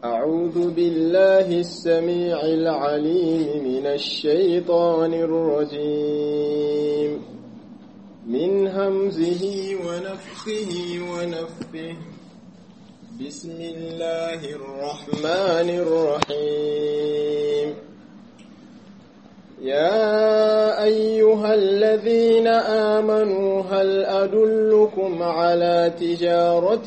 أعوذ بالله السميع العليم من الشيطان الرجيم من همزه ونفخه ونفه بسم الله الرحمن الرحيم يا أيها الذين آمنوا هل أدلكم على تجارة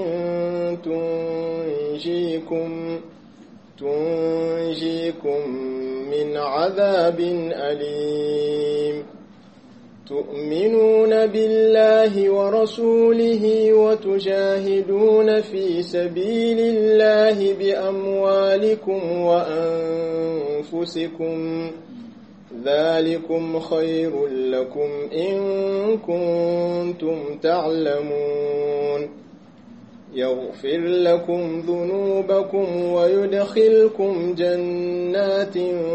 تنجيكم تنجيكم من عذاب أليم تؤمنون بالله ورسوله وتجاهدون في سبيل الله بأموالكم وأنفسكم ذلكم خير لكم إن كنتم تعلمون يغفر لكم ذنوبكم ويدخلكم جنات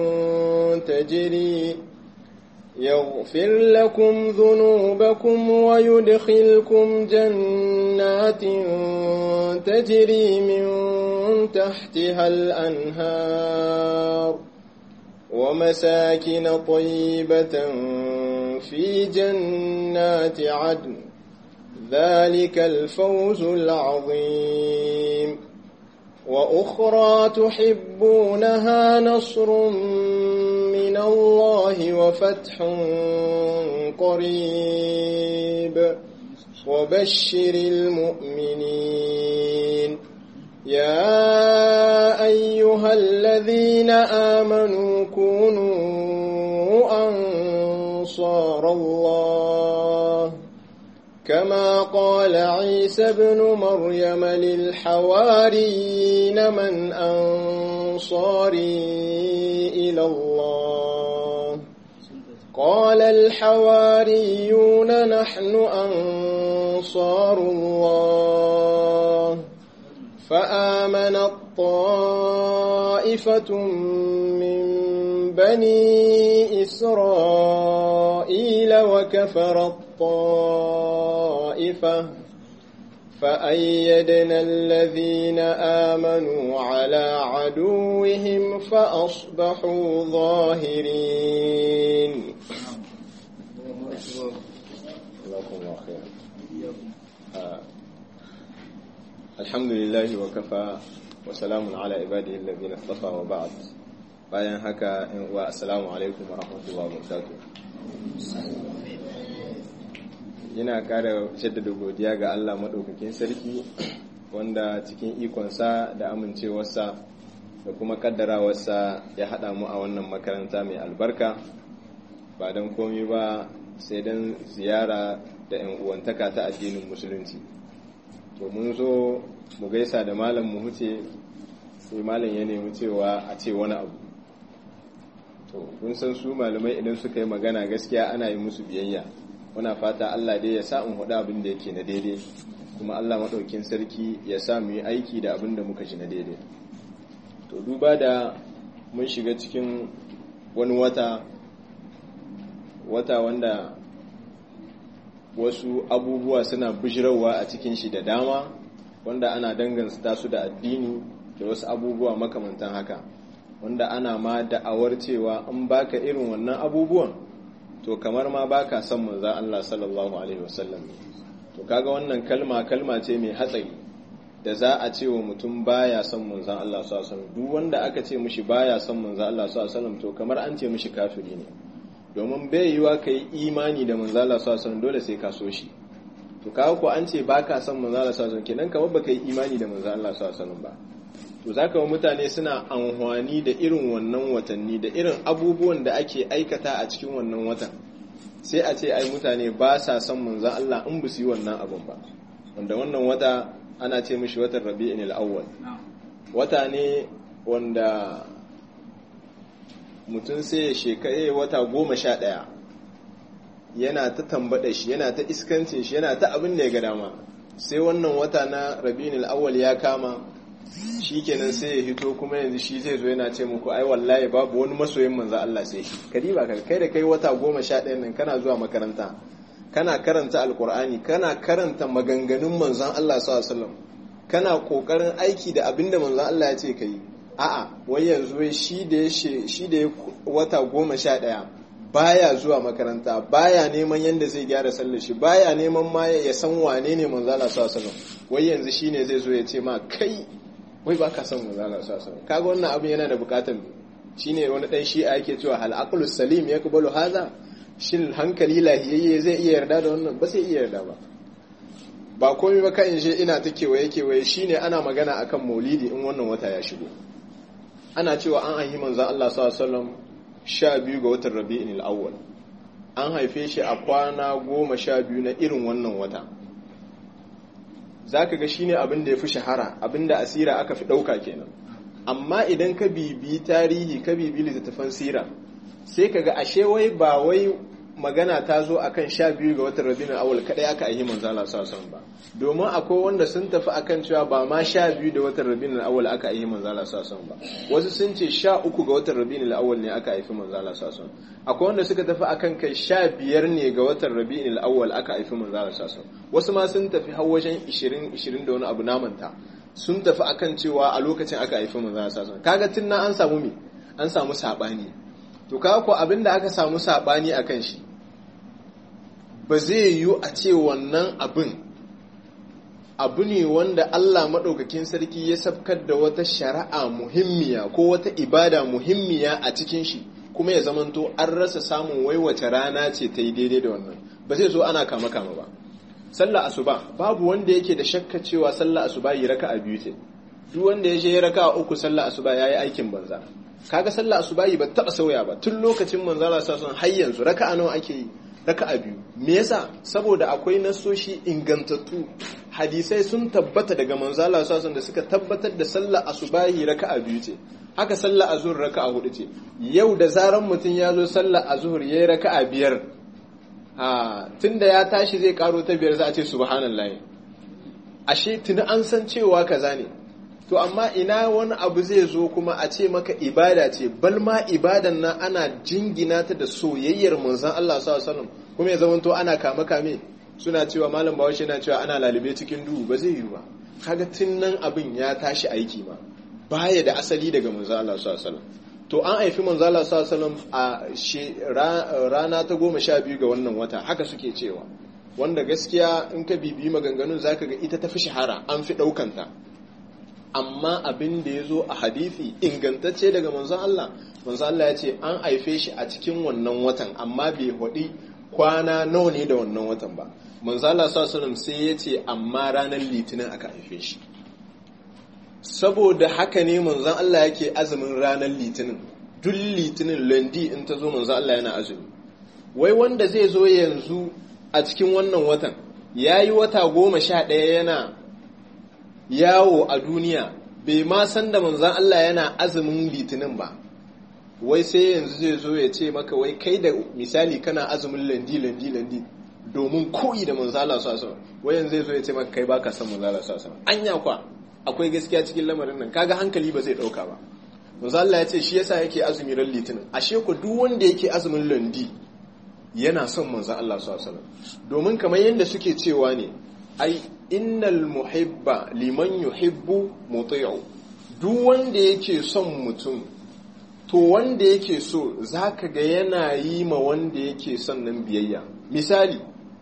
تجري يغفر لكم ذنوبكم ويدخلكم جنات تجري من تحتها الأنهار ومساكن طيبة في جنات عدن ذلك الفوز العظيم وأخرى تحبونها نصر من الله وفتح قريب وبشر المؤمنين يا أيها الذين آمنوا كونوا أنصار الله كما قال عيسى بن مريم للحواريين من أنصاري إلى الله قال الحواريون نحن أنصار الله فآمنت طائفة من بني إسرائيل وكفرت طائفة فأيدنا الذين آمنوا على عدوهم فأصبحوا ظاهرين الحمد لله وكفى وسلام على عباده الذين اصطفى وبعد bayan haka in uwa assalamu alaikum wa rahmatullahi wa barakatuh yana ƙara jaddada godiya ga Allah maɗaukakin sarki wanda cikin ikonsa da amincewarsa da kuma kaddarawarsa ya haɗa mu a wannan makaranta mai albarka ba don komi ba sai don ziyara da 'yan uwantaka ta addinin musulunci to mun zo mu gaisa da malam mu huce sai malam ya nemi cewa a ce wani abu to kun san su malamai idan suka yi magana gaskiya ana yi musu biyayya muna fata Allah dai ya sa in hudu abin da yake na daidai kuma Allah maɗaukin sarki ya sa mu yi aiki da abin da muka ji na daidai to duba da mun shiga cikin wani wata wata wanda wasu abubuwa suna bijirarwa a cikin shi da dama wanda ana danganta su da addini da wasu abubuwa makamantan haka wanda ana ma da'awar cewa in baka irin wannan abubuwan to kamar ma baka son manzon Allah sallallahu alaihi wasallam to kaga wannan kalma kalma ce mai hatsari da za a ce wa mutum baya son manzon Allah sallallahu alaihi wasallam duk wanda aka ce mishi baya son manzon Allah sallallahu alaihi wasallam to kamar an ce mishi kafiri ne domin bai yiwa kai imani da manzon Allah sallallahu alaihi wasallam dole sai ka so shi to kaga ko an ce baka son manzon Allah sallallahu alaihi wasallam kenan kamar baka yi imani da manzon Allah sallallahu alaihi wasallam ba to zaka wa mutane suna amfani da irin wannan watanni da irin abubuwan da ake aikata a cikin wannan watan sai a ce ai mutane ba sa son manzon Allah in ba su yi wannan abun ba wanda wannan wata ana ce mishi watan Rabi'in al-Awwal wata ne wanda mutum sai ya shekare wata goma sha ɗaya yana ta tambaɗa shi yana ta iskancin shi yana ta abin da ya ga dama sai wannan wata na Rabi'in al-Awwal ya kama shi kenan sai ya hito kuma yanzu shi zai zo yana ce muku ai wallahi babu wani masoyin manzo Allah sai shi kadiba ka kai da kai wata goma sha ɗaya nan kana zuwa makaranta kana karanta alkur'ani kana karanta maganganun manzon Allah sallallahu alaihi wasallam kana kokarin aiki da abin da manzon Allah ya ce kai a'a wai yanzu wai shi da ya shi da ya wata goma sha ɗaya baya zuwa makaranta baya neman yadda zai gyara sallar shi baya neman ma ya san wane ne manzon Allah sallallahu alaihi wasallam wai yanzu shine zai zo ya ce ma kai wai ba ka san manzon Allah sallallahu alaihi wasallam kaga wannan abin yana da bukatar shine wani dan shi'a yake cewa hal aqlu salim yakbalu hadha shin hankali lahiyayye zai iya yarda da wannan ba sai iya yarda ba ba komai ba kan je ina ta kewaye kewaye shine ana magana akan maulidi in wannan wata ya shigo ana cewa an haifi manzon Allah sallallahu alaihi wasallam 12 ga watan Rabi'ul Awwal an haife shi a kwana 12 na irin wannan wata zaka ga shine abin da ya fi shahara abin da asira aka fi dauka kenan amma idan ka bibi tarihi ka bibi littattafan sira sai ka ga ashe wai ba wai magana ta zo akan sha biyu ga watan rabinin awal kadai aka aihi manzo Allah sallallahu ba domin akwai wanda sun tafi akan cewa ba ma sha biyu da watan rabinin awal aka aihi manzo Allah sallallahu ba wasu sun ce sha uku ga watan rabinin awal ne aka haifi manzo Allah sallallahu akwai wanda suka tafi akan kai sha biyar ne ga watan rabinin awal aka haifi manzo Allah sallallahu wasu ma sun tafi har wajen 20 20 da wani abu namanta sun tafi akan cewa a lokacin aka haifi manzo Allah sallallahu kaga tun na an samu me an samu sabani to kaga ko abinda aka samu sabani akan shi ba zai yiwu a ce wannan abin abu ne wanda Allah maɗaukakin sarki ya sabkar da wata shari'a muhimmiya ko wata ibada muhimmiya a cikin shi kuma ya zamanto an rasa samun waiwace rana ce ta yi daidai da wannan ba zai zo ana kama kama ba sallah asuba babu wanda yake da shakka cewa sallah asuba yi raka a biyu ce duk wanda ya je ya raka uku sallah asuba yayi aikin banza kaga sallah asuba ba taba sauya ba tun lokacin manzala sa sun har yanzu raka'a nawa ake yi raka'a biyu me yasa saboda akwai nasoshi ingantattu hadisai sun tabbata daga manzala sasun da suka tabbatar da sallah asubahi raka'a biyu ce haka sallah azhur raka'a hudu ce yau da zaran mutum ya zo sallah azhur yayi raka'a biyar ha tunda ya tashi zai karo ta biyar za a ce subhanallahi ashe tuni an san cewa kaza ne to amma ina wani abu zai zo kuma a ce maka ibada ce bal ma ibadan nan ana jingina ta da soyayyar manzon Allah sallallahu alaihi wasallam kuma ya zama to ana kame kame suna cewa malam bawashi yana cewa ana lalube cikin duhu ba zai yi ba kaga tun nan abin ya tashi aiki ma baya da asali daga manzon Allah sallallahu alaihi wasallam to an haifi manzon Allah sallallahu alaihi wasallam a rana ta goma sha biyu ga wannan wata haka suke cewa wanda gaskiya in ka bibiyi maganganun zaka ga ita ta fi shahara an fi ɗaukanta amma abin da ya zo a hadithi ingantacce daga manzon Allah manzon Allah ya ce an haife shi a cikin wannan watan amma bai haɗi kwana nawa ne da wannan watan ba manzon Allah sallallahu sai ya ce amma ranar litinin aka haife shi saboda haka ne manzon Allah yake azumin ranar litinin duk litinin landi in ta zo manzon Allah yana azumi wai wanda zai zo yanzu a cikin wannan watan ya yi wata goma sha ɗaya yana yawo a duniya bai ma san da manzan Allah yana azumin litinin ba wai sai yanzu zai zo ya ce maka wai kai da misali kana azumin landi landi landi domin koyi da manzan Allah sa wai yanzu zai zo ya ce maka kai baka san manzan Allah sa anya kwa akwai gaskiya cikin lamarin nan kaga hankali ba zai dauka ba manzan Allah ya ce shi yasa yake azumi ran litinin ashe ku duk wanda yake azumin landi yana son manzan Allah sa domin kamar yadda suke cewa ne ai innal muhibba liman yuhibbu muti'u duk wanda yake son mutum to wanda yake so zaka ga yana yi ma wanda yake son nan biyayya misali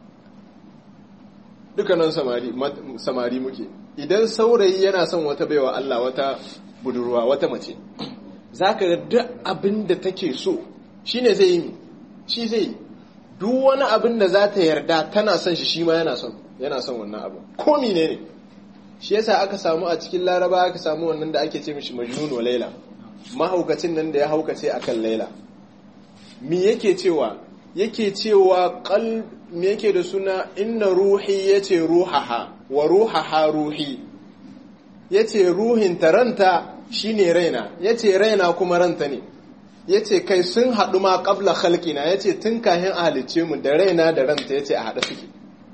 dukkanin samari samari muke idan saurayi yana son wata baiwa Allah wata budurwa wata mace zaka ga duk abin da take so shine zai yi shi zai yi duk wani abin da za ta yarda tana son shi shi ma yana son yana son wannan abu ko mine ne shi yasa aka samu a cikin laraba aka samu wannan da ake ce mishi majnun wa laila mahaukacin nan da ya haukace akan laila me yake cewa yake cewa qal me yake da suna inna ruhi yace ruhaha wa ruhaha ruhi yace ruhin taranta shine raina yace raina kuma ranta ne yace kai sun haɗu ma qabla khalqina yace tun kahin a halicce mu da raina da ranta yace a haɗa suke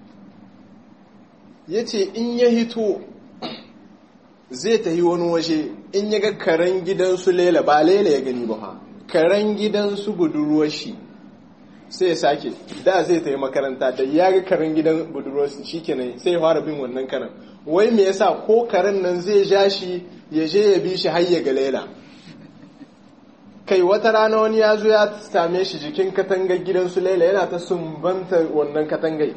ya ce in ya hito zai tafi wani waje in ya ga karen gidansu lela ba lela ya gani ba karen gidansu budurwar shi sai ya sake da zai ta yi makaranta da ya ga karen gidan budurwarsu shikenan sai ya fara bin wannan karen wai me yasa ko karen nan zai ja shi ya je ya bi shi har ya ga laila kai wata rana wani ya zo ya same shi jikin katangar gidansu laila yana ta sumbanta wannan katangai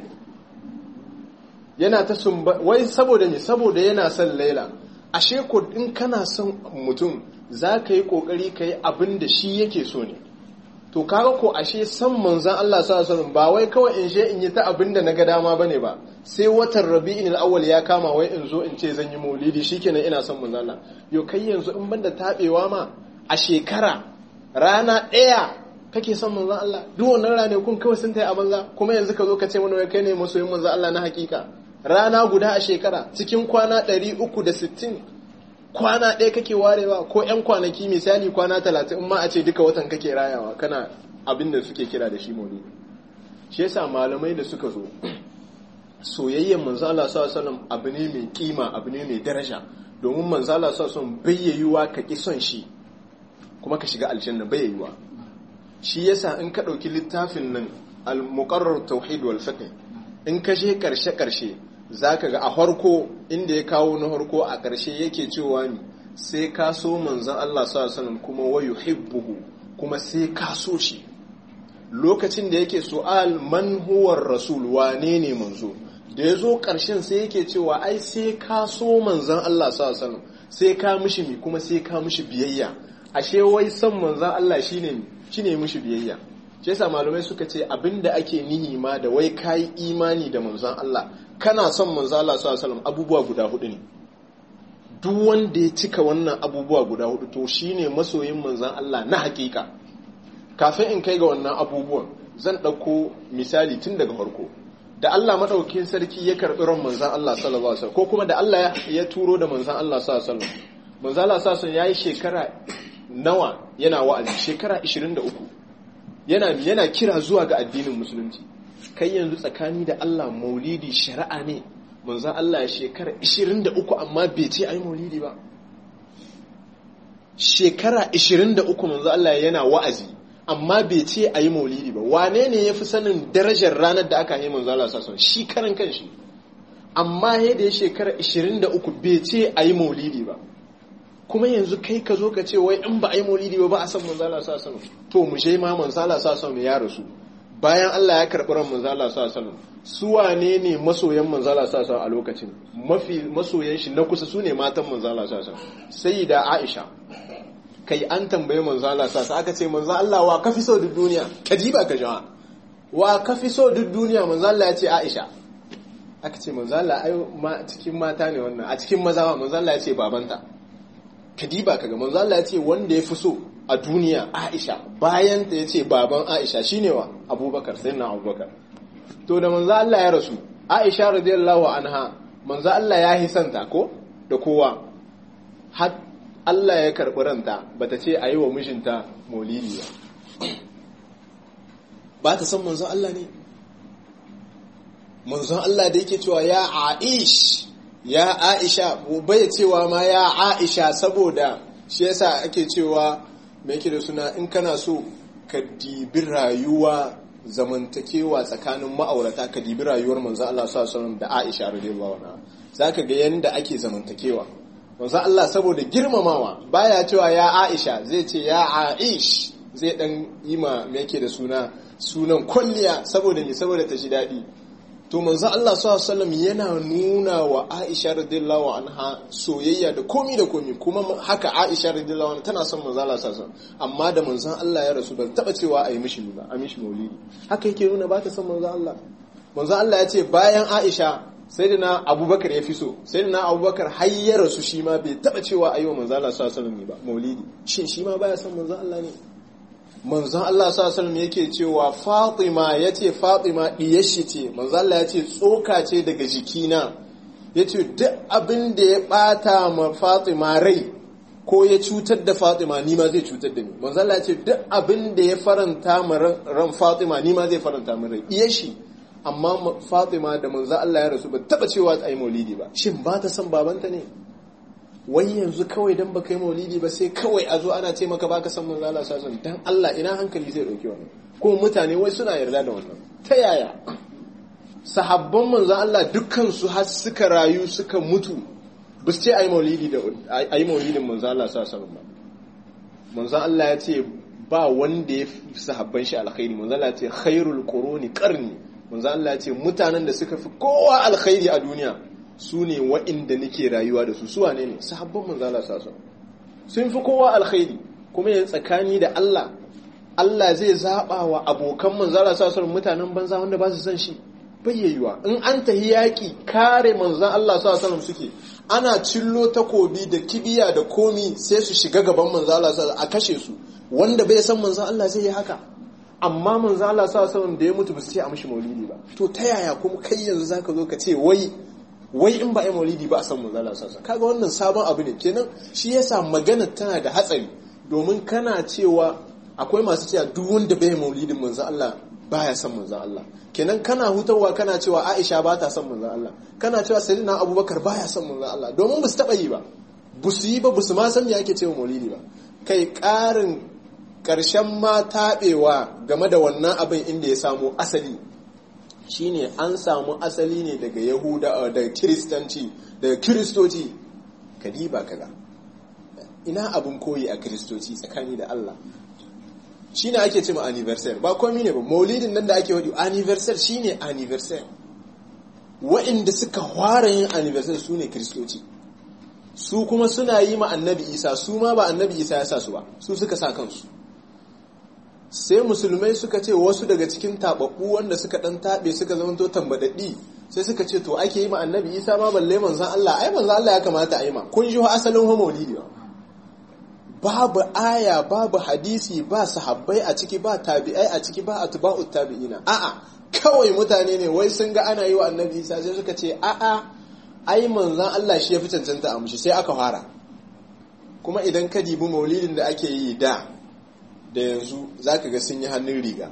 yana ta sumba wai saboda ne saboda yana son laila ashe ko in kana son mutum za ka yi kokari ka yi abin da shi yake so ne to kaga ko ashe san manzan Allah sallallahu alaihi ba wai kawai in je in yi ta abin da naga dama bane ba sai watan Rabi'in al-awwal ya kama wai in zo in ce zan yi maulidi shikenan ina son manzan Allah yo kai yanzu in banda tabewa ma a shekara rana ɗaya kake son manzan Allah duk wannan ranakun kawai sun tayi a banza kuma yanzu ka zo ka ce mana wai kai ne masoyin manzan Allah na hakika rana guda a shekara cikin kwana 360 kwana ɗaya kake warewa ko 'yan kwanaki misali kwana talatin ma a ce duka watan kake rayawa kana abin da suke kira da shi maulidi shi yasa malamai da suka zo soyayyen manzala sallallahu abu ne mai kima abu ne mai daraja domin manzala sallallahu bayyayuwa ka ki son shi kuma ka shiga aljanna bayyayuwa shi yasa in ka ɗauki littafin nan al-muqarrar tauhid wal fiqh in ka je karshe karshe za ka ga a harko inda ya kawo na harko a ƙarshe yake cewa ni sai ka so manzan Allah sallallahu kuma wayu hibbuhu kuma sai ka so shi lokacin da yake su'al man huwar rasul wane ne manzo da ya zo ƙarshen sai yake cewa ai sai ka so manzan Allah sallallahu sai ka mishi mi kuma sai ka mishi biyayya ashe wai son manzan Allah shine shine mishi biyayya shi yasa malamai suka ce abinda ake nihi ma da wai kayi imani da manzan Allah kana son manzan Allah sallallahu alaihi abubuwa guda hudu ne duk wanda ya cika wannan abubuwa guda hudu to shine masoyin manzan Allah na hakika kafin in kai ga wannan abubuwan zan ɗauko misali tun daga farko da Allah madaukakin sarki ya karɓi ran manzan Allah sallallahu alaihi ko kuma da Allah ya turo da manzan Allah sallallahu alaihi manzan Allah sallallahu alaihi yayi shekara nawa yana wa'azi shekara 23 yana yana kira zuwa ga addinin musulunci kai yanzu tsakani da Allah maulidi shari'a ne manzan Allah ya shekara 23 amma bai ce ai maulidi ba shekara 23 manzan Allah yana wa'azi amma bai ce a yi maulidi ba wane ne ya fi sanin darajar ranar da aka yi manzan Allah sassan shi karan kanshi amma yadda ya shekara 23 bai ce a yi maulidi ba kuma yanzu kai ka zo ka ce wai in ba a yi maulidi ba ba a san manzala sa sanu to mu je ma manzala sa sanu ya rasu bayan Allah ya karɓi ran manzala sa sanu su wane ne masoyan manzala sa sanu a lokacin mafi masoyan shi na kusa su ne matan manzala sa sanu sai da Aisha kai an tambaye manzala sa sanu aka ce manzo Allah wa kafi so duk duniya ka ji ba ka jawa wa kafi so duk duniya manzo Allah ya ce Aisha aka ce manzo Allah ai cikin mata ne wannan a cikin maza manzo Allah ya ce babanta kadiba kaga manzo Allah ya ce wanda ya fi so a duniya Aisha bayan ta yace baban Aisha shine wa Abubakar sayyidina Abubakar to da manzo Allah ya rasu Aisha radiyallahu anha manzo Allah ya hisanta ko da kowa har Allah ya karbi ranta bata ce ayi wa mijinta maulidi ba ba ta san manzo Allah ne manzo Allah da yake cewa ya Aish ya aisha bai cewa ma ya aisha saboda shi yasa ake cewa mai yake da suna in kana so ka dibi rayuwa zamantakewa tsakanin ma'aurata ka dibi rayuwar manzo Allah sallallahu alaihi da Aisha radiyallahu anha zaka ga yanda ake zamantakewa manzo Allah saboda girmamawa baya cewa ya Aisha zai ce ya Aish zai dan yi ma me yake da suna sunan kulliya saboda ni saboda ta ji daɗi to manzo Allah sallallahu yana nuna wa Aisha radiyallahu anha soyayya da komi da komi kuma haka Aisha radiyallahu anha tana son manzo Allah sallallahu amma da manzon Allah ya rasu ba taba cewa a yi mishi ba a mishi maulidi haka yake nuna ba ta son manzo Allah manzo Allah ya ce bayan Aisha sayyidina Abubakar ya fi so sayyidina Abubakar har ya rasu shi ma bai taba cewa a yi wa manzo Allah sallallahu alaihi ba maulidi shin shi ma baya son manzo Allah ne manzon Allah sallallahu yake cewa Fatima yace Fatima diyar shi ce manzon Allah yace tsoka ce daga jikina yace duk abin da ya bata ma Fatima rai ko ya cutar da Fatima ni ma zai cutar da ni manzon Allah yace duk abin da ya faranta ma ran Fatima ni ma zai faranta min rai diyar shi amma Fatima da manzon Allah ya rasu ba taba cewa ai maulidi ba shin ba ta san babanta ne wai yanzu kawai dan baka yi maulidi ba sai kawai a zo ana ce maka baka san manzo Allah sallallahu dan Allah ina hankali zai dauki wannan ko mutane wai suna yarda da wannan ta yaya sahabban manzon Allah dukkan su har suka rayu suka mutu ba su ce ayi maulidi da ayi maulidin manzon Allah sallallahu alaihi wasallam manzon Allah ya ce ba wanda ya fi sahabban shi alkhairi manzon Allah ya ce khairul quruni qarni manzon Allah ya ce mutanen da suka fi kowa alkhairi a duniya su ne wa'inda nake rayuwa da su su wane ne sahabban manzon Allah sallallahu alaihi wasallam sun fi kowa alkhairi kuma yin tsakani da Allah Allah zai zaɓa wa abokan manzara sa sauran mutanen banza wanda ba su san shi bayyayyuwa in an tahi yaƙi kare manzan Allah sa sauran suke ana cillo takobi da kibiya da komi sai su shiga gaban manzan Allah sa a kashe su wanda bai san manzan Allah zai yi haka amma manzan Allah sa sauran da ya mutu ba su ce a mishi maulidi ba to ta yaya kuma kai yanzu zaka zo ka ce wai wai in ba a maulidi ba a san manzan Allah sa sauran kaga wannan sabon abu ne kenan shi yasa magana tana da hatsari domin kana cewa akwai masu cewa duk wanda bai maulidin manzan Allah baya son manzan Allah kenan kana hutawa kana cewa Aisha ba ta son manzan Allah kana cewa Sayyidina Abubakar baya son manzan Allah domin ba su taba yi ba ba su yi ba ba su ma san me ake cewa maulidi ba kai karin karshen ma taɓewa game da wannan abin inda ya samu asali shine an samu asali ne daga Yahuda da Kiristanci daga Kiristoci kadiba kaga ina abin koyi a Kiristoci tsakani da Allah shi ne ake cima anniversary ba komi ne ba maulidin nan da ake wadi anniversary shi ne anniversary wa'inda suka fara yin anniversary su ne kristoci su kuma suna yi ma annabi isa su ma ba annabi isa ya sa su ba su suka sa kansu sai musulmai suka ce wasu daga cikin taɓaɓɓu wanda suka ɗan taɓe suka zamanto tambadaddi sai suka ce to ake yi ma annabi isa ma balle manzan allah ai manzan allah ya kamata a yi ma kun ji asalin maulidi ba babu aya babu hadisi ba sahabbai a ciki ba tabi'ai a ciki ba atba'u tabi'ina a'a kawai mutane ne wai sun ga ana yi wa annabi Isa sai suka ce a'a ai manzon Allah shi ya fi cancanta a mushi sai aka fara kuma idan ka dibi maulidin da ake yi da da yanzu zaka ga sun yi hannun riga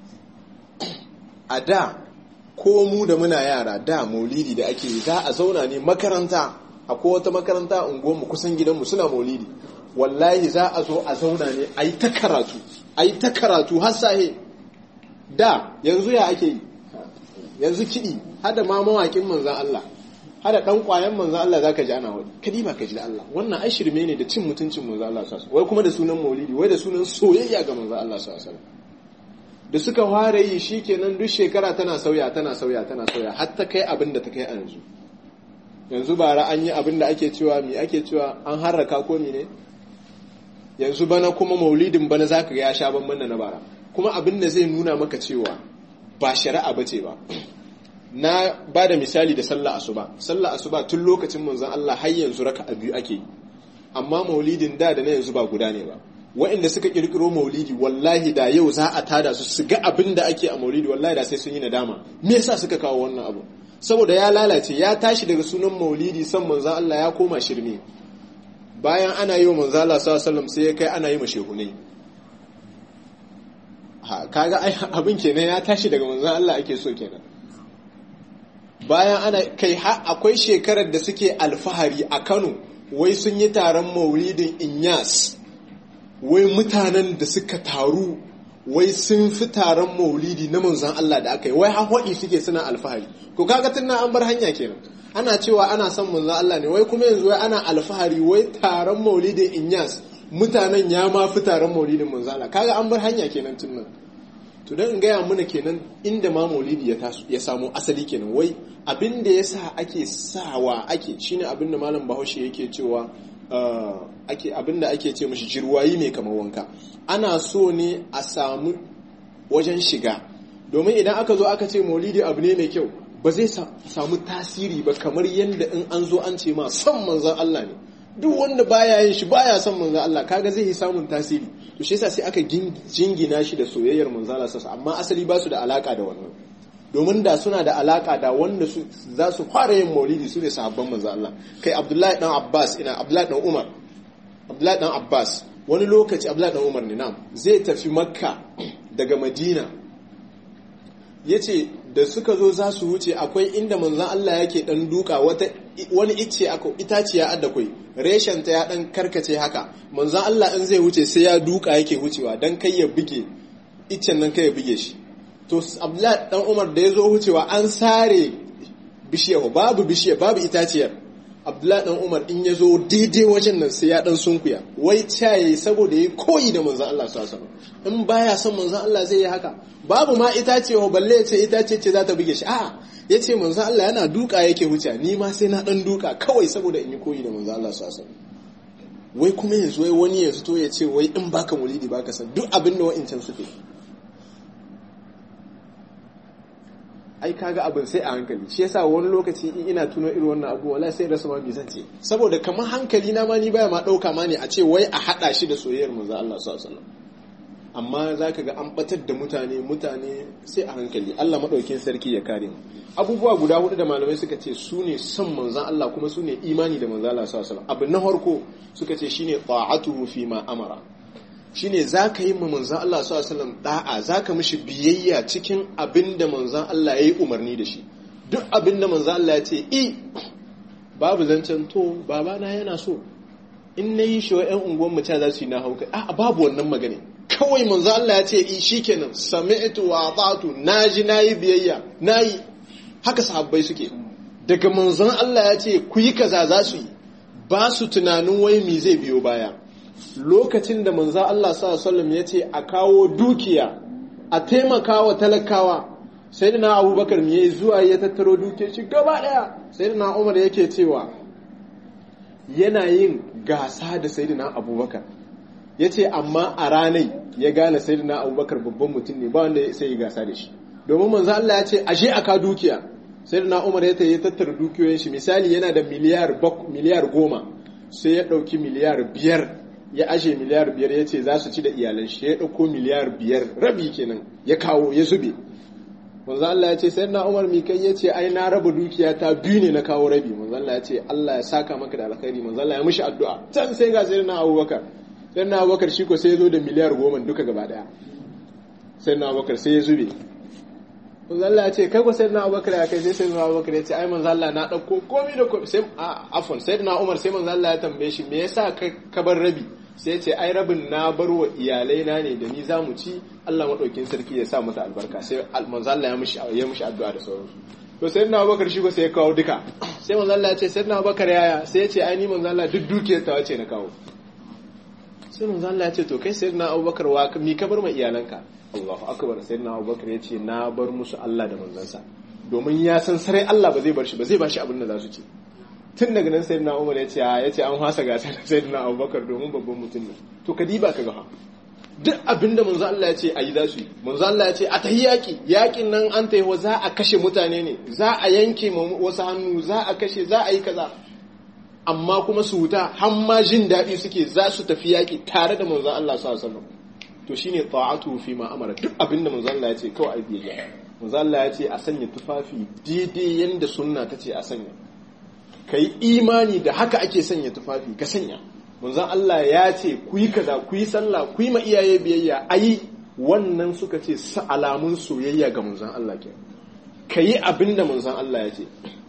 a da ko mu da muna yara da maulidi da ake yi za a zauna ne makaranta akwai wata makaranta unguwarmu kusan gidanmu suna maulidi wallahi za a zo a zauna ne a yi ta karatu a yi ta karatu har sahe da yanzu ya ake yi yanzu kiɗi hada ma mawaƙin manzan Allah hada ɗan ƙwayan manzan Allah za ka ji ana wani kadi ba ka ji da Allah wannan ai shirme ne da cin mutuncin manzan Allah sasa wai kuma da sunan maulidi wai da sunan soyayya ga manzan Allah sasa da suka fara yi shi kenan duk shekara tana sauya tana sauya tana sauya har ta kai abin da ta kai a yanzu yanzu bara an yi abin da ake cewa mi ake cewa an harraka ko ne yanzu bana kuma maulidin bana za ka ya sha banban da na bara kuma abin da zai nuna maka cewa ba shari'a ba ce ba na ba da misali da sallah asuba sallah asuba tun lokacin manzon Allah har yanzu raka a biyu ake yi amma maulidin da da na yanzu ba guda ne ba waɗanda suka kirkiro maulidi wallahi da yau za a tada su su ga abin da ake a maulidi wallahi da sai sun yi nadama me yasa suka kawo wannan abu saboda ya lalace ya tashi daga sunan maulidi san manzon Allah ya koma shirme bayan ana yi wa manzala sallam sai ya kai ana yi mashehunai kaga abin kenan ya tashi daga manzan Allah ake so kenan bayan ana kai akwai shekarar da suke alfahari a Kano wai sun yi taron maulidin Inyas wai mutanen da suka taru wai sun fi taron maulidi na manzan Allah da aka yi wai hawaɗi suke suna alfahari ko kaga tun an bar hanya kenan ana cewa ana son manzan Allah ne wai kuma yanzu wai ana alfahari wai taron maulidin Inyas mutanen ya ma fi taron maulidin manzan Allah kaga an bar hanya kenan tun nan to dan in gaya mana kenan inda ma maulidi ya taso ya samu asali kenan wai abin da yasa ake sawa ake shine abin da malam Bahaushe yake cewa ake abinda ake ce mashi jirwayi ne kamar wanka ana so ne a samu wajen shiga domin idan aka zo aka ce maulidi abu ne mai kyau ba zai samu tasiri ba kamar yadda in an zo an ce ma son manzan Allah ne duk wanda baya yin shi baya son manzan Allah kaga zai yi samun tasiri to shi yasa sai aka jingina shi da soyayyar manzan Allah sassa amma asali ba su da alaka da wannan domin da suna da alaka da wanda su za su fara yin maulidi su ne sahabban manzo Allah kai Abdullahi dan Abbas ina Abdullahi dan Umar Abdullahi dan Abbas wani lokaci Abdullahi dan Umar ne nam zai tafi Makka daga Madina yace da suka zo za su wuce akwai inda manzon Allah yake dan duka wata wani icce aka itaciya adda kai reshen ta ya dan karkace haka manzon Allah in zai wuce sai ya duka yake wucewa dan kai ya buge iccen nan kai ya buge shi to abdullahi dan umar da ya zo wucewa an sare bishiyar babu bishiyar babu itaciyar abdullahi dan umar in ya zo daidai wajen nan sai ya dan sunkuya wai caye saboda ya koyi da manzan Allah su asama in baya son manzan Allah zai yi haka babu ma itacewa balle ya ce itace ce za ta buge shi a'a ya ce manzan Allah yana duka yake wuce ni ma sai na dan duka kawai saboda in yi koyi da manzan Allah su asama wai kuma yanzu wai wani ya to ya ce wai in baka mulidi baka san duk abin da wa'incan suke ai kaga abin sai a hankali shi yasa wani lokaci in ina tuno irin wannan abu wallahi sai rasa ma zan ce saboda kamar hankali na ma ni baya ma dauka ma ne a ce wai a hada shi da soyayyar manzo Allah sallallahu alaihi wasallam amma zaka ga an batar da mutane mutane sai a hankali Allah madaukin sarki ya kare mu abubuwa guda hudu da malamai suka ce su ne son manzon Allah kuma su ne imani da manzo Allah sallallahu alaihi wasallam abu na farko suka ce shine ta'atuhu fi ma amara shine za ka yi ma manzan Allah su asalam da'a za ka mishi biyayya cikin abin da manzan Allah ya yi umarni da shi duk abin da manzan Allah ya ce i babu zancen to babana yana so in na yi shiwa 'yan unguwan mu za su yi na hauka a babu wannan magana kawai manzan Allah ya ce i shikenan sami'tu wa ata'tu naji nayi biyayya nayi haka sahabbai suke daga manzan Allah ya ce ku yi kaza za su yi ba su tunanin wai me zai biyo baya lokacin da manzo Allah sallallahu ya ce a kawo dukiya a taimaka wa talakawa sai da na abubakar me zuwa ya tattaro dukiyar shi gaba daya sai da na umar yake cewa yana yin gasa da sai da na abubakar ya ce amma a ranai ya gane sai da na abubakar babban mutum ne ba wanda sai ya gasa da shi domin manzo Allah ya ce ashe aka dukiya sai da na umar ya tattara dukiyoyin shi misali yana da miliyar goma sai ya ɗauki miliyar biyar ya ashe miliyar biyar ya ce za su ci da iyalan shi ya ɗauko miliyar biyar rabi kenan ya kawo ya zube manzo Allah ya ce sai na Umar mi kai ya ce ai na raba dukiya ta biyu ne na kawo rabi manzo Allah ya ce Allah ya saka maka da alkhairi manzo Allah ya mishi addu'a can sai ga sai na Abubakar sai na Abubakar shi ko sai ya zo da miliyar goma duka gaba daya sai na Abubakar sai ya zube manzo Allah ya ce kai ko sai na Abubakar ya kai sai sai na Abubakar ya ce ai manzo Allah na dauko komai da komai sai afon sai na Umar sai manzo Allah ya tambaye shi me yasa ka bar rabi sai ce ai rabin na bar wa iyalai na ne da ni za mu ci Allah maɗaukin sarki ya sa masa albarka sai manzo Allah ya mishi ya mishi addu'a da sauransu to sai na Abubakar shi ko sai ya kawo duka sai manzo Allah ya ce sai na Abubakar yaya sai ya ce ai ni manzo Allah duk dukiyar ta wace na kawo sai manzo Allah ya ce to kai sai na Abubakar wa mi ka bar ma iyalanka Allahu akbar sai na Abubakar ya ce na bar musu Allah da manzansa domin ya san sarai Allah ba zai bar shi ba zai ba shi abin da za su ci tun daga nan sai na umar ya ce ya ce an hasa gasa da sai na abubakar domin babban mutum ne to ka diba ka gaha duk abin da manzo Allah ya ce a yi za su yi manzo Allah ya ce a tahi yaƙi yaƙin nan an tahi za a kashe mutane ne za a yanke wasu hannu za a kashe za a yi kaza amma kuma su wuta har ma jin daɗi suke za su tafi yaƙi tare da manzo Allah sallallahu alaihi wasallam to shine ta'atu fi ma amara duk abin da manzo Allah ya ce kawai a biyayya manzo Allah ya ce a sanya tufafi daidai yanda sunna ta ce a sanya ka yi imani da haka ake sanya tufafi ka sanya manzon Allah ya ce ku yi kaza ku yi sallah ku yi ma iyaye biyayya ayi wannan suka ce sa alamun soyayya ga manzon Allah ke ka yi abin da manzon Allah ya ce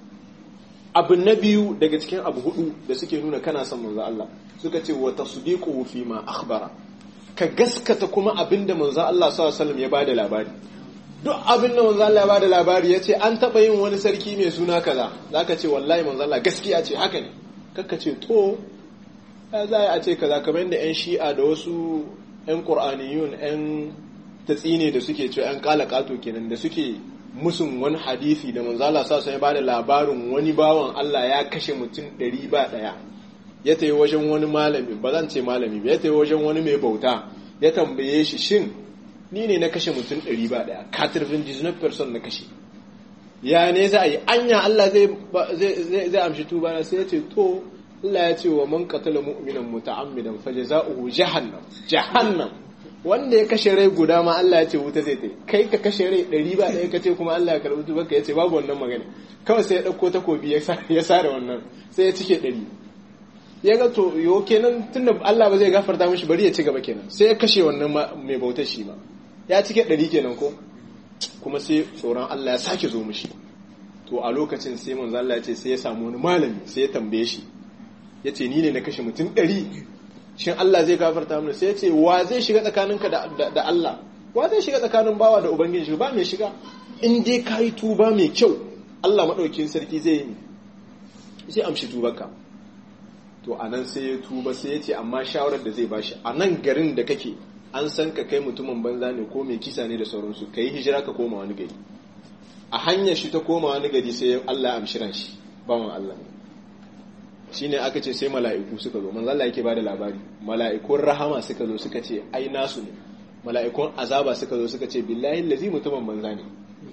abu na biyu daga cikin abu hudu da suke nuna kana son manzon Allah suka ce wa tasdiquhu fi ma akhbara ka gaskata kuma abin da manzon Allah sallallahu alaihi wasallam ya bada labari duk abin da manzo Allah ya bada labari yace an taba yin wani sarki mai suna kaza zaka ce wallahi manzo Allah gaskiya ce haka ne kakka ce to ya za a ce kaza kamar yadda yan shi'a da wasu yan qur'aniyun yan tatsine da suke ce yan kalakato kenan da suke musun wani hadisi da manzo Allah sa ya bada labarin wani bawan Allah ya kashe mutum ɗari ba ɗaya ya tayi wajen wani malami ba zan ce malami ba ya tayi wajen wani mai bauta ya tambaye shi shin ni ne na kashe mutum ɗari ba ɗaya katirvin disney person na kashe ya ne za a yi anya Allah zai amshi tuba na sai ya ce to Allah ya ce wa man qatala mu'minan muta'ammidan fajza'uhu jahannam jahannam wanda ya kashe rai guda ma Allah ya ce wuta zai tai kai ka kashe rai ɗari ba ɗaya ka ce kuma Allah ya karɓi tuba ka ya ce babu wannan magana kawai sai ya ɗauko takobi ya sare wannan sai ya cike ɗari ya ga to yo kenan tunda Allah ba zai gafarta mishi bari ya ci gaba kenan sai ya kashe wannan mai bautar shi ma ya cike ɗari kenan ko kuma sai tsoron Allah ya sake zo mishi to a lokacin sai manzo Allah ya ce sai ya samu wani malami sai ya tambaye shi ya ce ni ne na kashe mutum ɗari shin Allah zai gafarta mana sai ya ce wa zai shiga tsakaninka da Allah wa zai shiga tsakanin bawa da ubangiji ba mai shiga in dai ka yi tuba mai kyau Allah maɗaukin sarki zai yi sai amshi tubarka to a nan sai ya tuba sai ya ce amma shawarar da zai bashi a nan garin da kake an san ka kai mutumin banza ne ko mai kisa ne da sauransu ka yi hijira ka koma wani gari a hanyar shi ta koma wani gari sai Allah amshi ran shi bawan Allah shi ne aka ce sai mala'iku suka zo manzo Allah yake bada labari mala'ikun rahama suka zo suka ce ai nasu ne mala'ikun azaba suka zo suka ce billahi lazi mutumin banza ne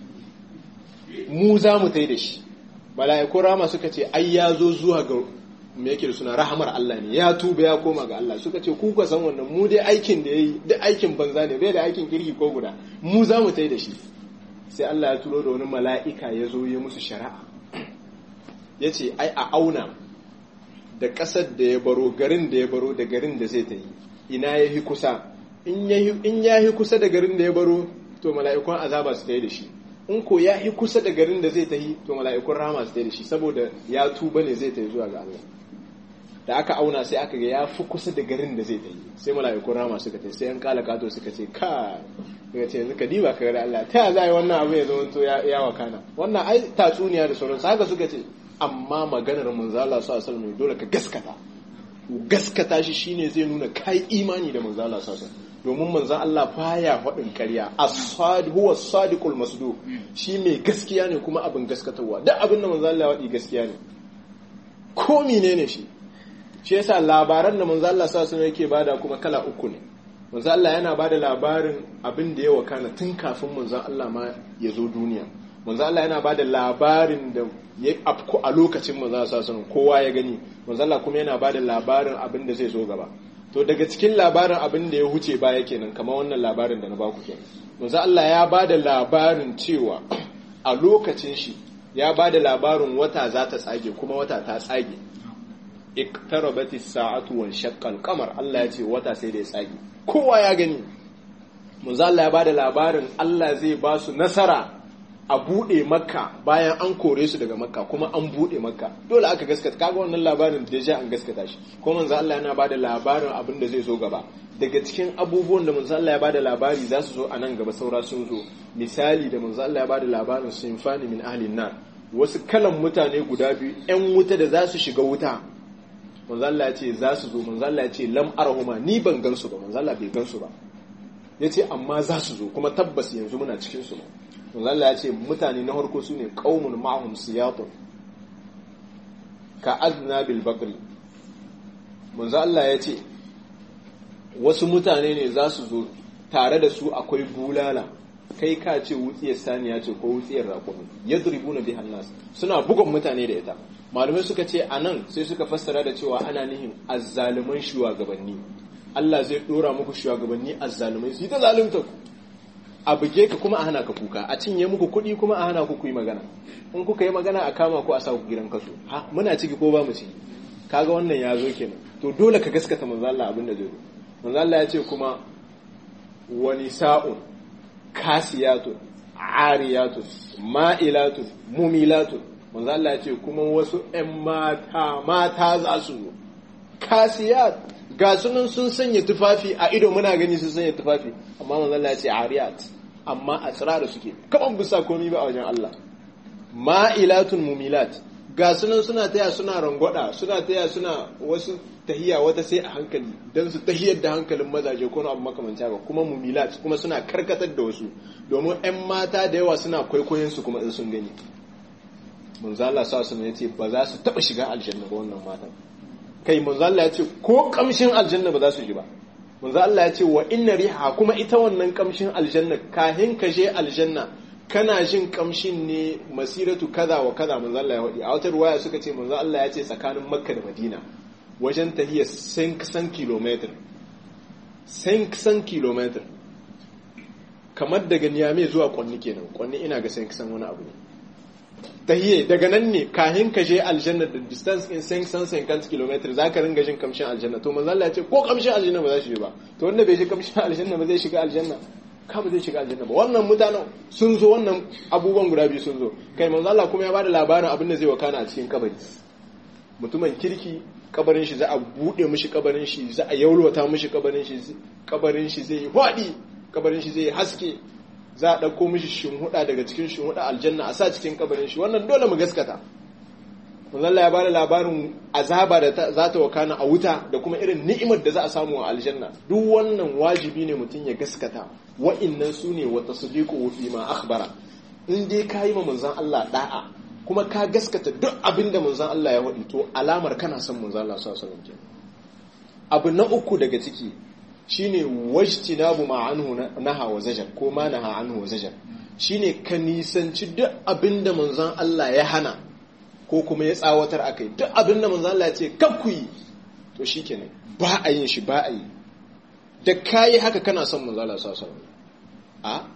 mu za mu tai da shi mala'ikun rahama suka ce ai ya zo zuwa ga me yake da suna rahamar Allah ne ya tuba ya koma ga Allah suka ce ku ka san wannan mu dai aikin da yayi duk aikin banza ne bai da aikin kirki ko guda mu za mu tai da shi sai Allah ya turo da wani mala'ika ya zo ya musu shari'a ya ce ai a auna da ƙasar da ya baro garin da ya baro da garin da zai ta yi ina ya yi kusa in ya yi kusa da garin da ya baro to mala'ikun azaba su ta yi da shi in ko ya yi kusa da garin da zai ta yi to mala'ikun rama su ta yi da shi saboda ya tuba ne zai ta yi zuwa ga Allah da aka auna sai aka ga ya fi kusa da garin da zai ta yi sai mala'ikun rama suka ta sai yan kala kato suka ce ka daga ce yanzu ka diba ka ga Allah ta za a yi wannan abu ya zama to ya wakana wannan ai tatsuniya da sauransu haka suka ce amma maganar manzo Allah sallallahu alaihi wasallam dole ka gaskata gaskata shi shine zai nuna kai imani da manzo Allah sallallahu alaihi domin manzo Allah baya faɗin ƙarya as-sadiq huwa as-sadiqul masduq shi mai gaskiya ne kuma abin gaskatarwa duk abin da manzo Allah ya faɗi gaskiya ne ko menene shi shi yasa labaran da manzo Allah sallallahu alaihi yake bada kuma kala uku ne manzo Allah yana bada labarin abin da ya wakana tun kafin manzo Allah ma ya zo duniya manzo Allah yana bada labarin da ya afku a lokacin manzo Allah sallallahu kowa ya gani manzo Allah kuma yana bada labarin abin da zai zo gaba to daga cikin labarin abin da ya huce baya kenan kamar wannan labarin da na baku kenan manzo Allah ya bada labarin cewa a lokacin shi ya bada labarin wata za ta tsage kuma wata ta tsage iktarabati sa'atu wan shaqqal qamar Allah ya ce wata sai da ya tsage kowa ya gani manzo Allah ya bada labarin Allah zai ba su nasara a bude makka bayan an kore su daga makka kuma an bude makka dole aka gaskata kaga wannan labarin da ja an gaskata shi ko manzo Allah yana bada labarin abin da zai zo gaba daga cikin abubuwan da manzo Allah ya bada labari za su zo a nan gaba saura sun zo misali da manzo Allah ya bada labarin sinfani min ahlin nar wasu kalan mutane guda biyu yan wuta da za su shiga wuta manzo Allah ya ce za su zo manzo Allah ya ce lam arhuma ni ban gansu ba manzo Allah bai gansu ba yace amma za su zo kuma tabbas yanzu muna cikin su manzo Allah ya ce mutane na farko sune qaumun ma'hum siyatun ka adna bil baqri manzo Allah ya ce wasu mutane ne za su zo tare da su akwai bulala kai ka ce wutsiyar saniya ce ko wutsiyar raƙumi yadribuna bihan nas suna bugun mutane da ita malamai suka ce a nan sai suka fassara da cewa ana nihin azzaluman shugabanni Allah zai dora muku shugabanni azzalumai su yi ta zalunta ku a buge ka kuma a hana ka kuka a cinye muku kuɗi kuma a hana ku ku yi magana in kuka yi magana a kama ku a sa ku gidan kaso ha muna ciki ko ba mu ciki kaga wannan ya zo kenan to dole ka gaskata manzo Allah abin da zai zo manzo Allah ya ce kuma wani sa'un kasiyatun ariyatun ma'ilatun mumilatun manzo Allah ya ce kuma wasu ‘yan mata mata za su zo kasiyat ga sunan sun sanya tufafi a ido muna gani sun sanya tufafi amma manzo Allah ya ce ariyat amma a tsirara suke kaman bisa komi ba a wajen Allah ma'ilatun mumilat ga sunan suna taya suna rangwada suna taya suna wasu tahiya wata sai a hankali don su tahiyar da hankalin mazaje ko abu makamanci haka kuma mumilat kuma suna karkatar da wasu domin 'yan mata da yawa suna kwaikwayon su kuma in sun gani manzala sa su ne ce ba za su taba shiga aljanna ba wannan matan kai manzala ya ce ko kamshin aljanna ba za su ji ba manzala ya ce wa inna riha kuma ita wannan kamshin aljanna kahin ka je aljanna kana jin kamshin ne masiratu kaza wa kaza manzala ya wadi a wata ruwaya suka ce manzo Allah ya ce tsakanin makka da madina wajen tahiya 500 km 500 km kamar daga niyame zuwa kwanni kenan kwanni ina ga 500 wani abu ne tahiyye daga nan ne kahin ka je aljanna da distance in sen san sen kan kilometer za ka ringa jin kamshin aljanna to manzo Allah ya ce ko kamshin aljanna ba za shi ba to wanda bai ji kamshin aljanna ba zai shiga aljanna ka ba zai shiga aljanna ba wannan mutanen sun zo wannan abubuwan guda biyu sun zo kai manzo Allah kuma ya bada labarin abin da zai wakana a cikin kabari mutumin kirki kabarin shi za a bude mishi kabarin shi za a yaulwata mishi kabarin shi kabarin shi zai yi hwadi kabarin shi zai haske za a ɗauko mishi shinhuda daga cikin shinhuda aljanna a sa cikin kabarin shi wannan dole mu gaskata manzon ya bada labarin azaba da za ta wakana a wuta da kuma irin ni'imar da za a samu a aljanna duk wannan wajibi ne mutum ya gaskata wa'innan su ne wa tasdiqu fi ma akhbara in dai ka yi ma manzon Allah da'a kuma ka gaskata duk abin da manzon Allah ya waɗi to alamar kana son manzon Allah sallallahu alaihi wasallam abu na uku daga ciki shine wajtinabu ma anhu naha wa zajar ko ma naha anhu wa zajar shine ka nisanci duk abin da manzon Allah ya hana ko kuma ya tsawatar akai duk abin da manzon Allah ya ce kar ku yi to shikenan ba a yin shi ba a yi da kayi haka kana son manzon Allah sallallahu alaihi wasallam a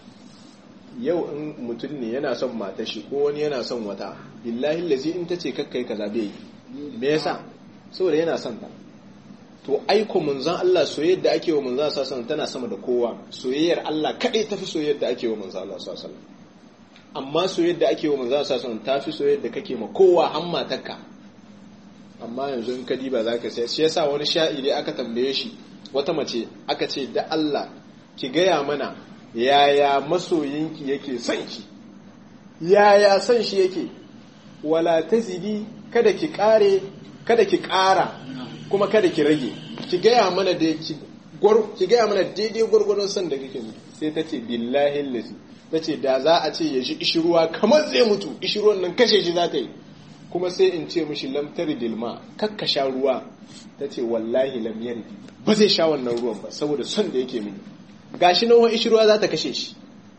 yau in mutum ne yana son mata shi ko wani yana son wata billahi lazi in ta ce kakkai kaza bai yi me yasa saboda yana son ta to aiko munzan Allah soyayyar da ake wa munzan Allah sallallahu tana sama da kowa soyayyar Allah kadai tafi soyayyar da ake wa munzan Allah sallallahu amma soyayyar da ake wa munzan Allah sallallahu tafi soyayyar da kake ma kowa har matarka amma yanzu in ka diba zaka sai shi yasa wani sha'iri aka tambaye shi wata mace aka ce da Allah ki gaya mana yaya masoyinki yake son ki yaya son shi yake wala tazidi kada ki kare kada ki kara kuma kada ki rage ki gaya mana da ki ki gaya mana daidai gwargwadon son da kake mutu sai ta ce billahi lazi ta ce da za a ce ya shi ishiruwa kamar zai mutu ishiruwan nan kashe shi za ta yi kuma sai in ce mishi lamtari dilma kakka sha ruwa ta ce wallahi lam yardi ba zai sha wannan ruwan ba saboda son da yake mini gashi nan wani ishirwa za ta kashe shi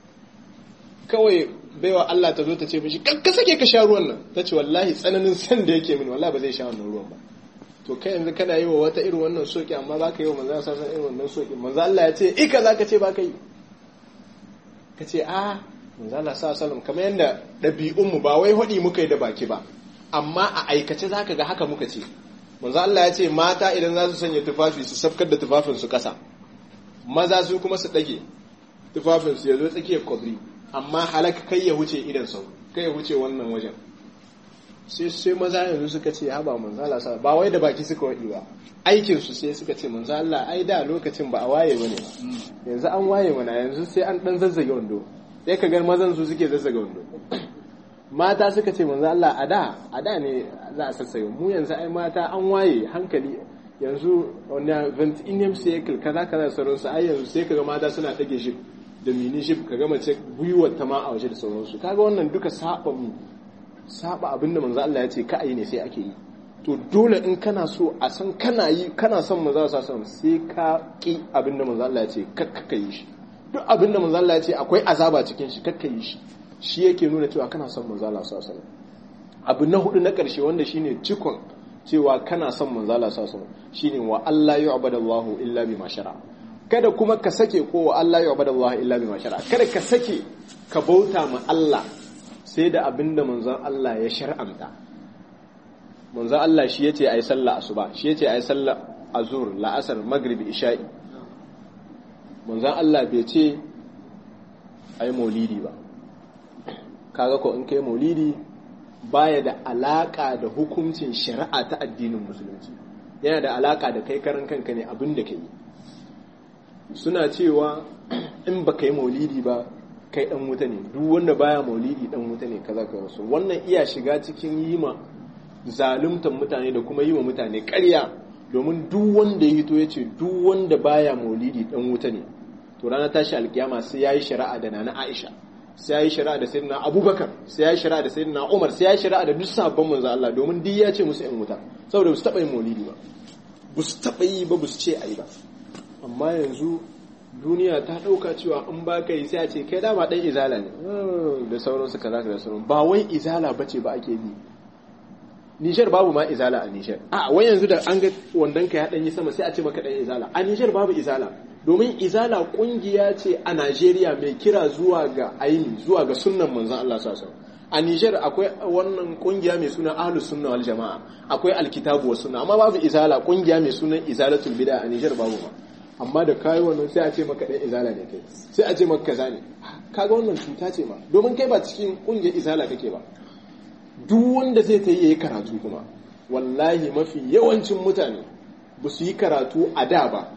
kawai baiwa Allah ta zo ta ce mishi ka sake ka sha ruwan nan ta ce wallahi tsananin san da yake mini wallahi ba zai sha wannan ruwan ba to kai yanzu kana yi wa wata irin wannan soki amma ba ka yi wa manzo sa san irin wannan soki manzo Allah ya ce ika za ka ce ba ka yi ka ce a manzo Allah sa sallam kamar yadda ɗabi'un mu ba wai hudi muka yi da baki ba amma a aikace zaka ga haka muka ce manzo Allah ya ce mata idan za su sanya tufafi su safkar da tufafin su kasa maza su kuma su ɗage tufafinsu ya zo tsakiyar kwabri amma halak kai ya wuce idan sau kai ya wuce wannan wajen sai sai maza yanzu suka ce haba manzo Allah sa ba wai da baki suka wadi ba aikin su sai suka ce manzo Allah ai da lokacin ba a waye bane yanzu an waye mana yanzu sai an dan zazzage wando sai ka ga mazan su suke zazzage wando mata suka ce manzo Allah a da a da ne za a sassaye mu yanzu ai mata an waye hankali yanzu wani ventinium cycle kaza kaza sauransu ai yanzu sai kaga mata suna dage shi da mini shi kaga mace gwiwar ta ma a waje da sauransu kaga wannan duka saba mu saba abinda manzo Allah ya ce ka yi ne sai ake yi to dole in kana so a san kana yi kana son manzo Allah sallallahu sai ka ki abinda manzo Allah ya ce kakka yi shi duk abinda manzo Allah ya ce akwai azaba cikin shi kakka yi shi shi yake nuna cewa kana son manzo Allah sallallahu alaihi abu na hudu na karshe wanda shine cikon cewa kana son manzo Allah sallallahu alaihi shine wa Allah yu'badallahu illa bima shara kada kuma ka sake ko wa Allah yu'badallahu illa bima shara kada ka sake ka bauta ma Allah sai da abinda manzon Allah ya shar'anta manzon Allah shi yace ayi sallah asuba shi yace ayi sallah azur la'asar maghrib isha'i manzon Allah bai ce ayi maulidi ba kaga ko in kai maulidi baya da alaka da hukuncin shari'a ta addinin musulunci yana da alaka da kai karan kanka ne abin da ka yi suna cewa in ba ka yi maulidi ba kai dan wuta ne duk wanda baya maulidi dan wuta ne kaza ka wasu wannan iya shiga cikin yi ma zaluntar mutane da kuma yi wa mutane ƙarya domin duk wanda ya hito ya ce duk wanda baya maulidi dan wuta ne to ranar tashi alkiyama sai ya yi shari'a da nana aisha sai ya yi shari'a da sayyidina abubakar sai ya yi shari'a da sayyidina umar sai ya yi shari'a da duk sabon manzo Allah domin duk ya ce musu yan wuta saboda ba su taɓa yin maulidi ba ba su taɓa yi ba ba su ce a yi ba amma yanzu duniya ta ɗauka cewa in ba ka yi sai a ce kai dama ɗan izala ne da sauransu kaza da sauran ba wai izala ba ce ba ake bi nishar babu ma izala a nishar a wai yanzu da an ga wandon ka ya ɗan yi sama sai a ce maka ɗan izala a nishar babu izala domin izala ƙungiya ce a najeriya mai kira zuwa ga aini zuwa ga sunnan manzon allah sallallahu a Nijar akwai wannan kungiya mai suna Ahlus Sunna wal Jama'a akwai Alkitabu wa Sunna amma babu izala kungiya mai sunan Izalatul Bid'a a Nijar babu ba amma da kai wannan sai a ce maka dan izala ne kai sai a ce maka kaza ne kaga wannan cuta ce ma domin kai ba cikin kungiyar izala kake ba duk wanda zai ta yi yayi karatu kuma wallahi mafi yawancin mutane ba su yi karatu a da ba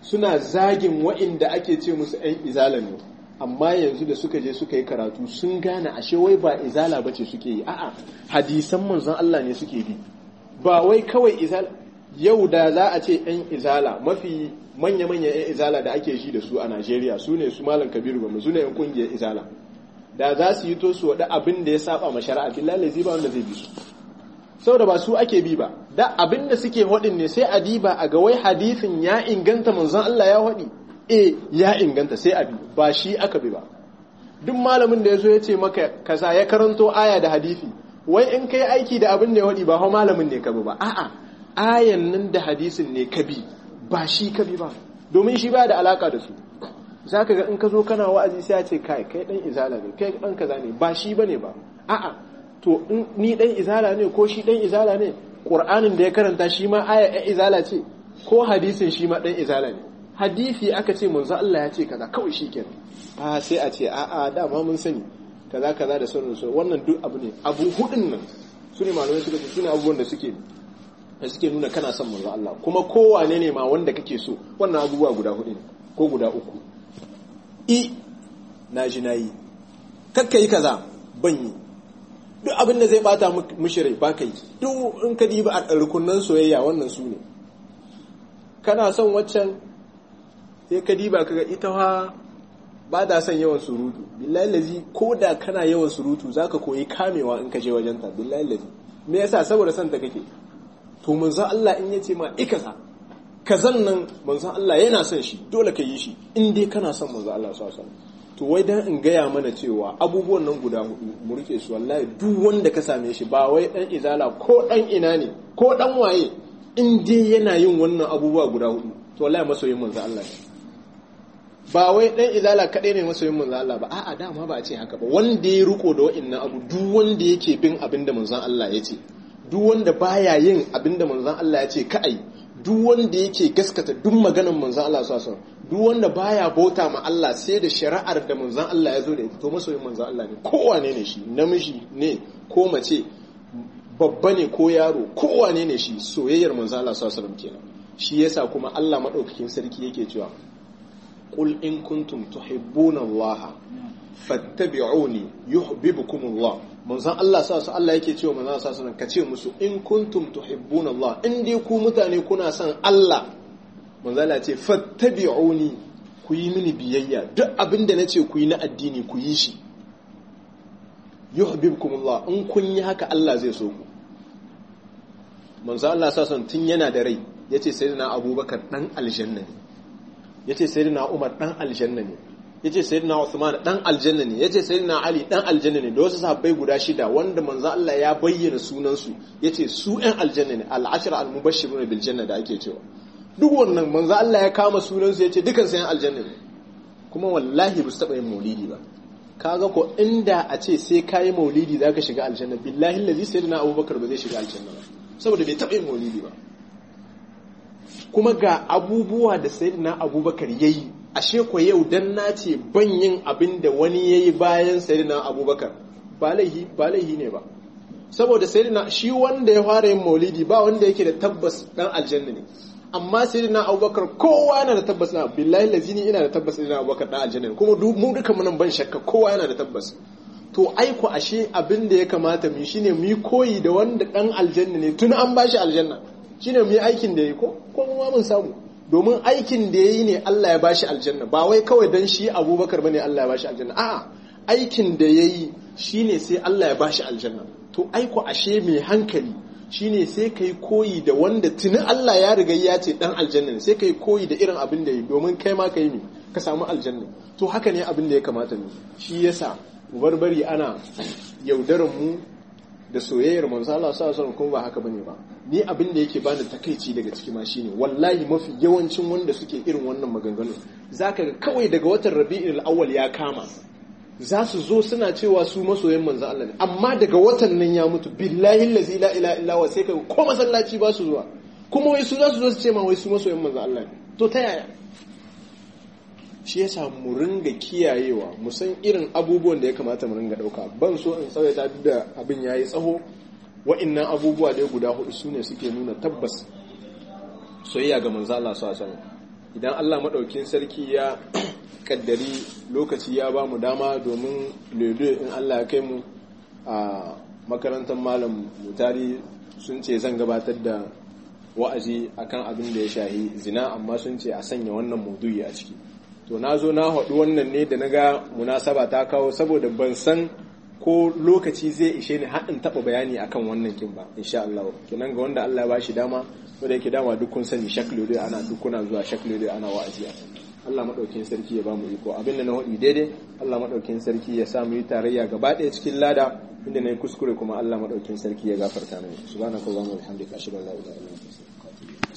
suna zagin wa'inda ake ce musu 'yan izala ne amma yanzu da suka je suka yi karatu sun gane ashe wai ba izala ba ce suke yi a'a hadisan manzon Allah ne suke bi ba wai kawai izala yau da za a ce 'yan izala mafi manya-manya 'yan izala da ake shi da su a Najeriya su ne su malam kabiru ba su ne 'yan kungiyar izala da za su yi to su waɗa abin da ya saba ma shari'a billahi zai ba wanda zai bi su saboda ba su ake bi ba da abin da suke haɗin ne sai a diba a ga wai hadisin ya inganta manzon Allah ya haɗi e ya inganta sai a bi ba shi aka bi ba duk malamin da ya zo ya ce maka kaza ya karanto aya da hadisi wai in kai aiki da abin da ya haɗi ba hau malamin ne ka bi ba a'a ayan nan da hadisin ne ka bi ba shi ka bi ba domin shi ba da alaka da su za ka ga in ka zo kana wa'azi sai ya ce kai kai dan izala ne kai dan kaza ne ba shi bane ba a'a to ni dan izala ne ko shi dan izala ne qur'anin da ya karanta shi ma aya ya izala ce ko hadisin shi ma dan izala ne hadisi aka ce manzo Allah ya ce kaza kawai shikenan a sai a ce a'a dama mun sani kaza kaza da sauran su wannan duk abu ne abu hudun nan su ne malamai suka ce su ne abubuwan da suke da suke nuna kana son manzo Allah kuma kowane ne ma wanda kake so wannan abubuwa guda hudu ne ko guda uku i na ji na yi kakka yi kaza ban yi duk abin da zai bata mishi rai ba ka yi duk in ka diba a rukunan soyayya wannan su ne kana son waccan sai ka diba kaga ita ha ba da son yawan surutu billahi lazi ko da kana yawan surutu zaka koyi kamewa in ka je wajenta billahi lazi me yasa saboda son ta kake to manzon Allah in yace ma ikasa kazan nan manzon Allah yana son shi dole ka yi shi in dai kana son manzon Allah sallallahu alaihi wasallam to wai dan in gaya mana cewa abubuwan nan guda hudu mu rike su wallahi duk wanda ka same shi ba wai dan izala ko dan ina ne ko dan waye in dai yana yin wannan abubuwa guda hudu to wallahi masoyin manzon Allah ne ba wai dan izala kadai ne masoyin manzon Allah ba a'a dama ba a ce haka ba wanda ya riko da wa'annan abu duk wanda yake bin abin da manzon Allah ya ce duk wanda baya yin abin da manzon Allah ya ce ka'ai duk wanda yake gaskata duk maganar manzon Allah sallallahu alaihi duk wanda baya bauta ma Allah sai da shari'ar da manzon Allah ya zo da ita to masoyin manzon Allah ne kowane ne shi namiji ne ko mace babba ne ko yaro kowane ne shi soyayyar manzon Allah sallallahu alaihi kenan shi yasa kuma Allah madaukakin sarki yake cewa qul in kuntum tuhibbuna Allah fattabi'uni yuhibbukum Allah manzon Allah sa su Allah yake cewa manzon sa sunan kace musu in kuntum tuhibbuna Allah in dai ku mutane kuna son Allah manzon Allah ce fattabi'uni ku yi mini biyayya duk abin da nace ku yi na addini ku yi shi yuhibbukum Allah in kun yi haka Allah zai so ku manzon Allah sa sun tun yana da rai yace sayyidina Abubakar dan aljanna ne yace sayyidina Umar dan aljanna ne yace sayyidina Uthman dan aljanna ne yace sayyidina Ali dan aljanna ne da wasu sahabbai guda shida wanda manzo Allah ya bayyana sunan su yace su ɗan aljanna ne al-ashra al-mubashshiruna bil janna da ake cewa duk wannan manzo Allah ya kama sunan su yace dukan su ɗan aljanna ne kuma wallahi ba su taba yin maulidi ba kaga ko inda a ce sai kayi maulidi zaka shiga aljanna billahi allazi sayyidina Abubakar ba zai shiga aljanna ba saboda bai taba yin maulidi ba kuma ga abubuwa da sayyidina Abubakar yayi ashe ko yau dan na ce ban yin abin da wani ya yi bayan sayidina abubakar ba laihi ne ba saboda sayidina shi wanda ya fara yin maulidi ba wanda yake da tabbas dan aljanna ne amma sayidina abubakar kowa yana da tabbas na billahi lazini ina da tabbas sayidina abubakar dan aljanna ne kuma mu duka munan ban shakka kowa yana da tabbas to aiko ashe abin da ya kamata mu shine mu yi koyi da wanda dan aljanna ne tun an bashi aljanna shine mu yi aikin da yi ko ko mu mun samu domin aikin da ya yi ne Allah ya bashi aljanna ba wai kawai don shi abubakar bane Allah ya bashi aljanna a'a aikin da ya yi shi ne sai Allah ya bashi aljanna to aiko ashe mai hankali shi ne sai ka yi koyi da wanda tuni Allah ya riga ya ce dan aljanna sai ka yi koyi da irin abin da ya yi domin kai ma ka yi ne ka samu aljanna to haka ne abin da ya kamata ne shi yasa barbari ana yaudarar mu da soyayyar manzo Allah sallallahu alaihi kuma ba haka bane ba ni abin da yake bani takeici daga ciki ma shine wallahi mafi yawancin wanda suke irin wannan maganganu zaka ga kawai daga watan Rabi'ul Awwal ya kama za su zo suna cewa su masoyan manzo Allah ne amma daga watan nan ya mutu billahi allazi la ilaha illa huwa sai ka ko masallaci ba su zuwa kuma wai su za su zo su ce ma wai su masoyan manzo Allah ne to ta yaya shi yasa mu ringa kiyayewa mu san irin abubuwan da ya kamata mu ringa dauka ban so in tsawaita duk da abin yayi tsaho wa'annan abubuwa da guda hudu sune suke nuna tabbas soyayya ga manzo Allah sallallahu alaihi idan Allah maɗaukin sarki ya kaddari lokaci ya ba mu dama domin lede in Allah ya kai mu a makarantar malam mutari sun ce zan gabatar da wa'azi akan abin da ya shahi zina amma sun ce a sanya wannan maudu'i a ciki to na zo na haɗu wannan ne da na ga munasaba ta kawo saboda ban san ko lokaci zai ishe ni haɗin taɓa bayani akan wannan kin ba insha Allah kenan ga wanda Allah ya ba shi dama wanda yake dama duk kun sani shaklo dai ana duk kuna zuwa shaklo dai ana wa'azi a Allah madaukin sarki ya ba mu iko abin da na haɗi daidai Allah madaukin sarki ya sa mu yi tarayya gaba ɗaya cikin lada inda na yi kuskure kuma Allah madaukin sarki ya gafarta mini subhanaka allahumma wa bihamdika ashhadu an la ilaha illa anta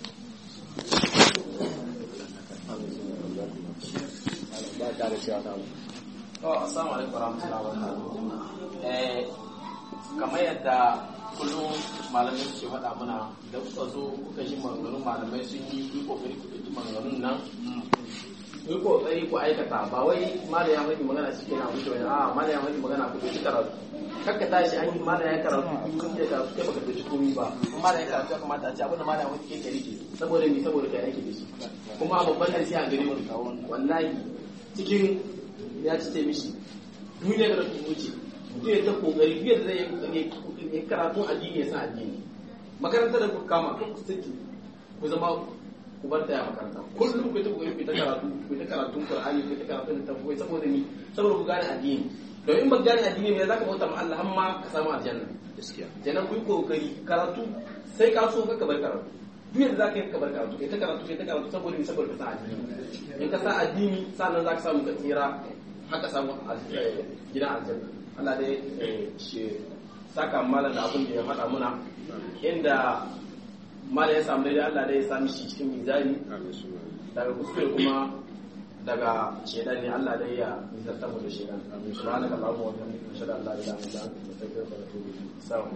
ba ta da cewa na assalamu alaikum warahmatullahi wabarakatuh eh kamar yadda kullum malamai suke faɗa mana da kuka zo kuka ji maganganun malamai sun yi yi kokari ku ɗauki maganganun nan yi kokari ku aikata ba wai malam ya faɗi magana shi ke na wuce wani a malam ya faɗi magana ku ɗauki karatu kakka tashi an yi malam ya karatu kun ce karatu kai baka ɗauki komai ba kuma malam ya karatu ya kamata a ce abinda malam ya faɗi kai ka rike saboda ni saboda kai aiki da shi kuma babban darasi a gare mu wallahi cikin ya ci ta mishi duniya da rafi wuce mutum ya ta kokari biyar da zai yi karatun addini ya san addini makarantar da kuka kama kan ku saki ku zama ku bar ya makaranta kullum ku ta kokari ku ta karatu ku ta karatun qur'ani ku ta karatun tafsiri saboda ni saboda ku gane addini don in ba gane addini ne zaka bauta ma Allah amma ka samu aljanna gaskiya kenan ku yi kokari karatu sai ka so ka bar karatu duk yadda za ka yi kabar karatu kai ta karatu kai ta karatu saboda ni saboda ka sa addini in ka sa addini sannan za ka samu ka tsira haka samu gidan aljanna Allah dai shi saka malam da abin da ya faɗa muna inda malam ya samu daidai Allah dai ya sami shi cikin mizani daga kuskure kuma daga shedan ne Allah dai ya nizarta mu da shedan subhanaka allahumma wa bihamdika ashhadu an la ilaha illa anta astaghfiruka wa atubu ilayk